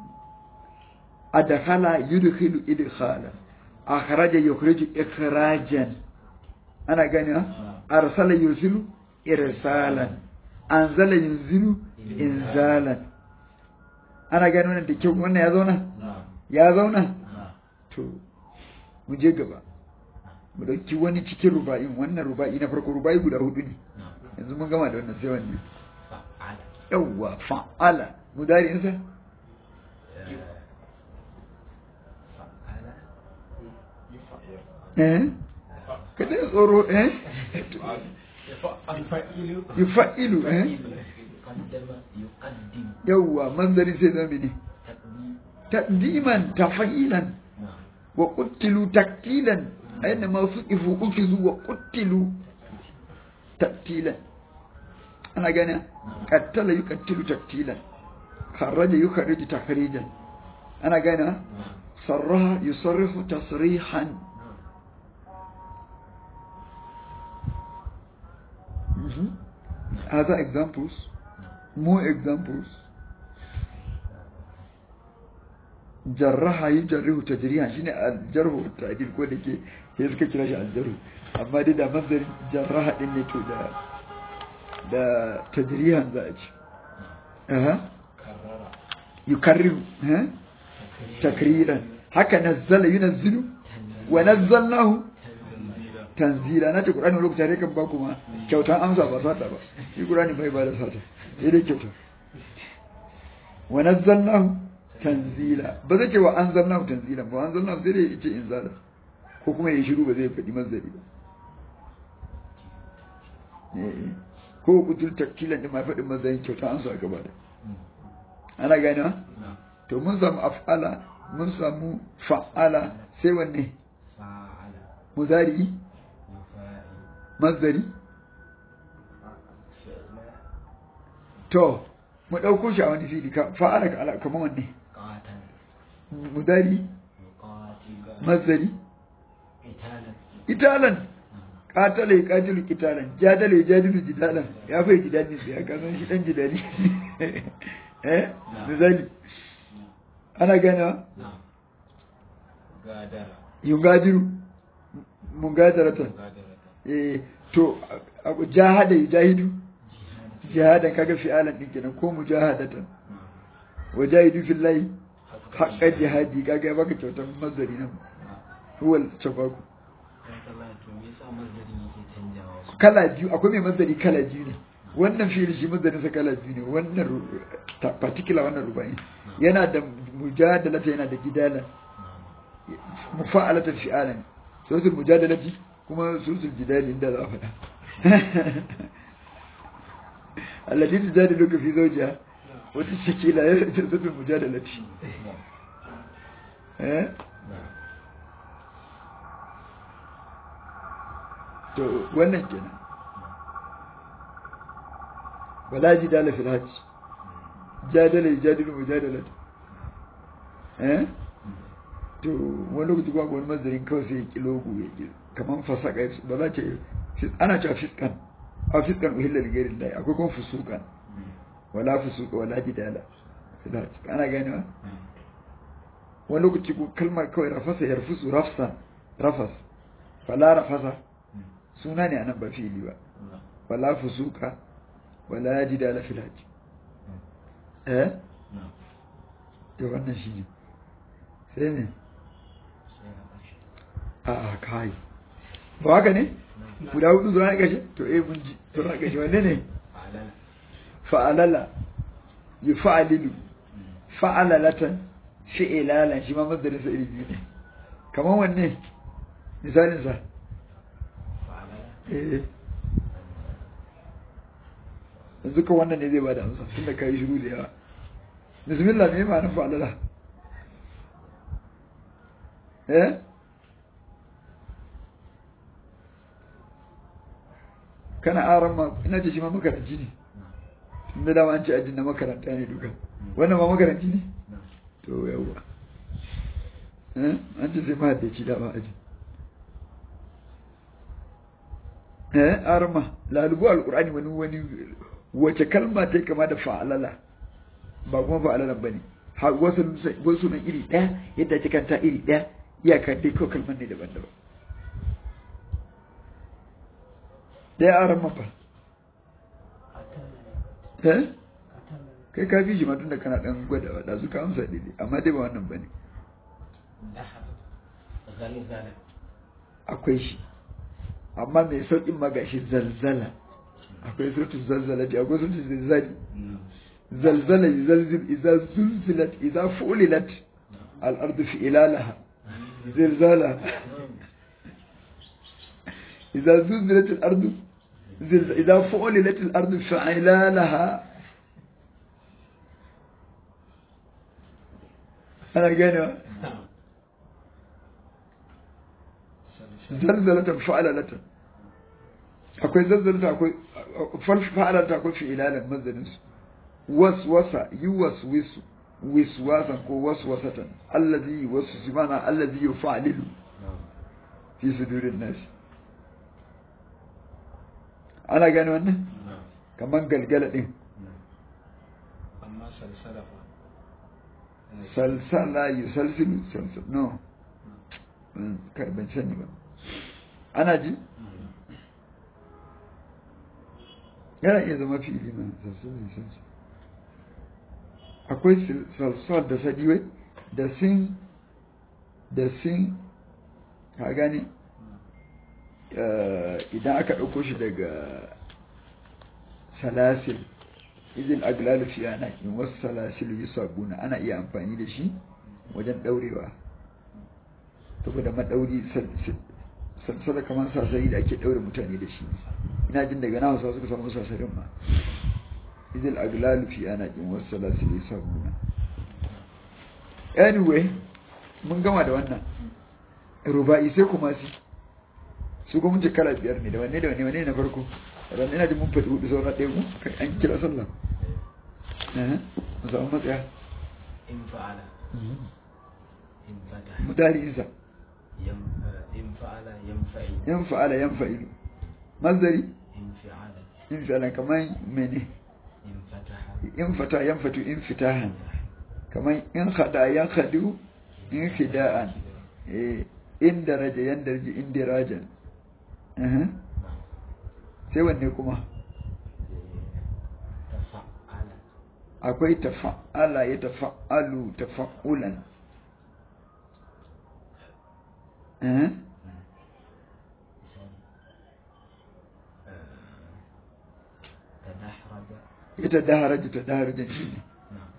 adkhala yudkhilu idkhalan akhraja yukhriju ikhrajan ana gane arsala yursilu irsalan anzala yunzilu inzalan ana gane wannan da kyau wannan ya zauna ya zauna to mu je gaba mu dauki wani cikin ruba'in wannan ruba'i na farko ruba'i guda hudu ne yanzu mun gama da wannan sai wannan yawwa fa'ala mudari insa eh kada tsoro eh yufa'ilu eh yawwa manzari sai zama ne taqdiman tafa'ilan wa qutilu taktilan aina ma su ifu ukizu wa qutilu taktilan ana gane qattala yuqattilu taktilan kharaja yukhriju takhrijan ana gane sarraha yusarrifu tasrihan other examples more examples jarraha yujarrihu tajrihan shine aljarhu ta'dil ko dake sai suka kira shi aljarhu amma dai da mazdarin jarraha din ne to da da tajrihan za a ci aha yukarriru ha takriran haka nazzala yunazzilu wa nazzalnahu tanzila na ce qur'ani lokacin da kan ba kuma kyautan amsa ba sata ba shi qur'ani bai ba da sata sai dai kyauta wa nazzalnahu tanzila ba zai ce wa anzalnahu tanzila ba anzalnahu sai dai yace inzala ko kuma ya shiru ba zai faɗi mazari ba ko kutul takkilan da ma faɗin mazayin kyauta an su a gaba da ana gani to mun samu af'ala mun samu fa'ala sai wanne muzari mazari to mu ɗauko shi a wani fili fa'ala ka ala kamar wanne mudari mazari italan katala ya katilu kitalan jadala ya jadilu jidalan ya fai jidani sai ya kasan shi dan jidani eh misali ana gana yungadiru mungadaratan eh to jahada yujahidu jihadan kaga fi'alan din kenan ko mujahadatan wajahidu fillahi haqqan jihadi kaga baka kyautar mazari nan huwal tabaku kala biyu akwai mai mazari kala biyu ne wannan fi'il shi mazarin sa kala biyu ne wannan particular wannan rubai yana da mujadalata yana da gidala mufa'alata fi'alan suratul mujadalati kuma suratul jidali inda za a faɗa allati tujadiluka fi zawjiha wata shakila ya suratul mujadalati eh to wannan kenan wala jidala fil hajj jadala jadilu mujadalat eh to wani lokaci ba wani mazarin kawai sai ya ki logo ya ki kaman fasaka ba za ce ana cewa fiskan a fiskan uhilla da gairin lai akwai kuma fusukan wala fusuka wala jidala ana gani ba wani lokaci ko kalmar kawai rafasa ya rufusu rafsan rafas fala rafasa suna ne a nan ba fili ba wala fusuka wala jidala fil hajji eh to wannan shi ne sai ne a a kai ba haka ne guda hudu zuwa na kashe to eh mun ji to na kashe wanne ne fa'alala yi fa'alilu fa'alalatan fi'ilalan shi ma mazdarin sa iri biyu ne kamar wanne misalin sa eh yanzu ka wannan ne zai bada amsa tunda ka yi shiru da yawa bismillah me ma'anar fa'alala eh kana aran ma ina ce shi ma makaranci ne tunda dama an ce ajin na makaranta ne duka wannan ma makaranci ne to yawwa eh an ce sai ma da ci dama ajin eh aran ma lalubu alqur'ani wani wani wace kalma ta kama da fa'alala ba kuma fa'alalan bane wasu wasu nan iri daya yadda ta kanta iri daya iyaka dai ko kalman ne daban-daban daya aran ma fa eh kai ka fi shi ma tun da kana dan gwada da su ka amsa daidai amma dai ba wannan bane akwai shi amma mai sauƙin ma gashi zalzala akwai sautin zalzala da akwai sautin zalzali zalzala zalzil idza zulzilat idza fulilat al-ardu fi ilalaha zilzala idza zulzilat al-ardu idza fulilat al-ardu fi ilalaha ana gane zalzalatan fa'alalatan akwai zalzalata akwai fa'alalata akwai fi'ilalan mazaninsu waswasa yi waswisu wiswasan ko waswasatan allazi yi wasu simana allazi yi fa'alilu fi sudurin nasi ana gani wannan kamar galgala din amma salsala fa salsala yi salsilu salsal no ban sani ba ana ji yana iya zama fili ma salsalin salsal akwai salsal da sadiwai da sin da sin ka gani idan aka ɗauko shi daga salasil izin aglalu fi ana in wasu salasilu yi sabuna ana iya amfani da shi wajen ɗaurewa saboda maɗauri salsala kamar sasari da ake ɗaure mutane da shi ina jin daga na hausa suka samu sasarin ma izil aglalu fi ana in wasu salasilu yi sabuna anyway mun gama da wannan ruba'i sai kuma si su kuma ce kala biyar ne da wanne da wanne wanne na farko ran ina jin mun faɗi hudu sauran ɗaya mu kai an kira sallah eh mu samu matsaya in fa'ala in fata mudari insa yam in fa'ala yanfa'i yan fa'ala yan fa'ilu mazdari in fi'ala in fi'ala kaman mene in fataha in fata yan fatu in fitahan kaman in khada yan khadu in khida'an eh in daraja yan darji in dirajan eh sai wanne kuma tafa'ala akwai tafa'ala ya tafa'alu tafa'ulan eh tadahraja ita daharaja ta daharajan shi ne na'am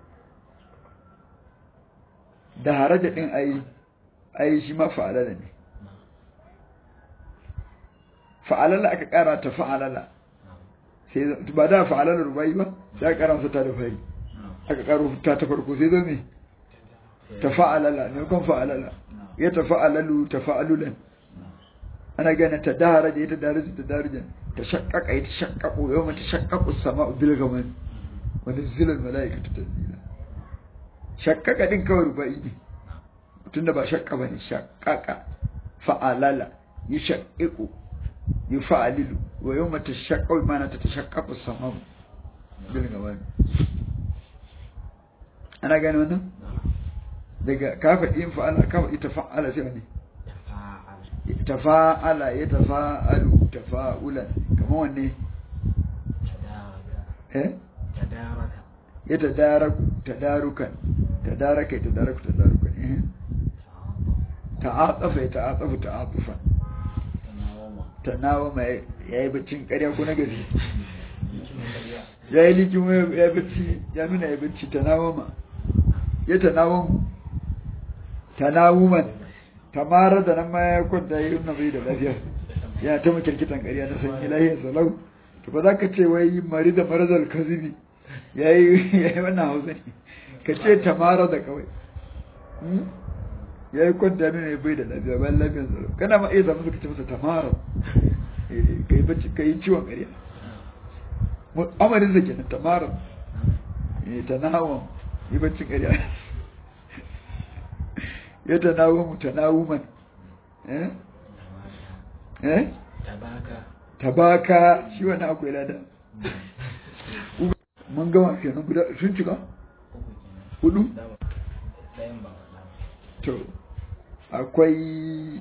daharaja din ai ai shi ma fa'alala ne na'am fa'alala aka kara ta fa'alala na'am sai ba da fa'alala rubai ba sai aka kara masa ta da fari na'am aka karo ta ta farko sai zo me ta fa'alala ne kon fa'alala ya ta fa'alalu ta fa'alulan ana gane ta daharaja ita daharaja ta daharajan ta shaqqaqa ita shaqqaqu yawma ta shaqqaqu as-sama'u bil ghamam wani zilal mala'ikatu tanzila shakkaka din kawai ruba'i ne tunda ba shakka bane shakkaka fa'alala yashaqqiqu yufa'alilu wa yawma tashaqqu bimana tatashaqqaqu as-sama'u bil ghamam ana gane wannan daga ka faɗi in fa'ala ka faɗi tafa'ala sai wani تفاعل tafa'ala ya tafa'alu tafa'ulan kamar wanne تدارك eh تدارك ya tadaraku tadarukan tadaraka ya tadaraku tadarukan eh تعاطف ta'atafa ya ta'atafu ta'atufan تناوم tanawama ya yi baccin ƙarya ko na gaske ya yi likin ya yi bacci ya nuna ya bacci tanawama ya tanawamu tanawuman tamara da nan ma ya kwanta ya yi nuna bai da lafiya ya ta makirkitan ƙarya na sanyi lahiyar salau to ba za ka ce wai mari da marazal kazibi ya yi wannan hausa ne ka ce tamara da kawai Hmm? ya yi kwanta nuna ya bai da lafiya bayan lafiyar salau kana ma iya zama suka ce masa tamara Eh, ka yi bacci ka yi ciwon ƙarya amarin sa kenan tamara eh tanawum yi baccin ƙarya ya tanawum tanawuman eh eh تباكى tabaka shi wannan akwai lada mun gama kenan guda sun cika hudu ɗayan ba faɗa to akwai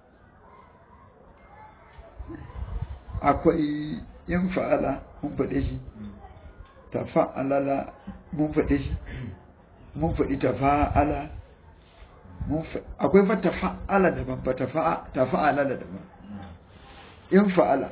akwai yin fa'ala mun faɗe shi tafa'alala mun faɗe shi mun faɗi tafa'ala mun fa- akwai fa tafa'ala daban fa tafa'a tafa'ala da daban in fa'ala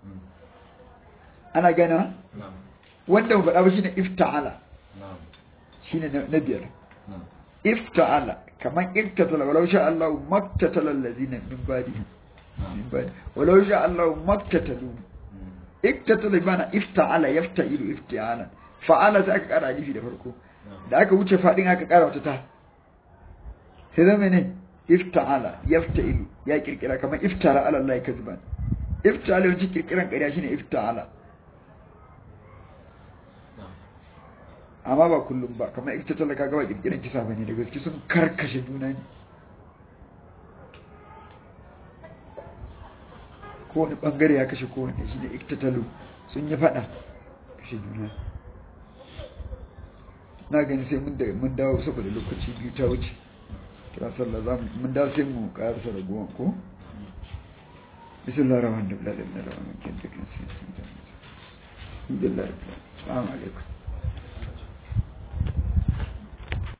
ana gana نعم wanda mu faɗa ba shine ifta'ala نعم shine na na biyar نعم ifta'ala kaman iktatala walau sha Allah maktatala allazina min ba'dihim min ba'di walau sha Allah maktatalu iktatala bana ifta'ala yafta'ilu ifti'ala fa'ala sai aka kara alifi da farko da aka wuce fadin aka kara wata ta sai zama ne ifta'ala yafta'ilu ya kirkira kamar iftara ala Allah kazban ifta'ala yawanci kirkiran ƙarya shine ifta'ala نعم amma ba kullum ba kamar iktatala kaga ba kirkiran kisa bane da gaske sun karkashe juna ne kowane bangare ya kashe kowane shi ne iktatalu sun yi fada kashe juna na gani sai mun da mun dawo saboda lokaci biyu ta wuce kira sallah za mu mun dawo sai mu karasa raguwan ko bismillahir rahmanir rahim la ilaha illa allah kan takin sai alhamdulillah assalamu alaikum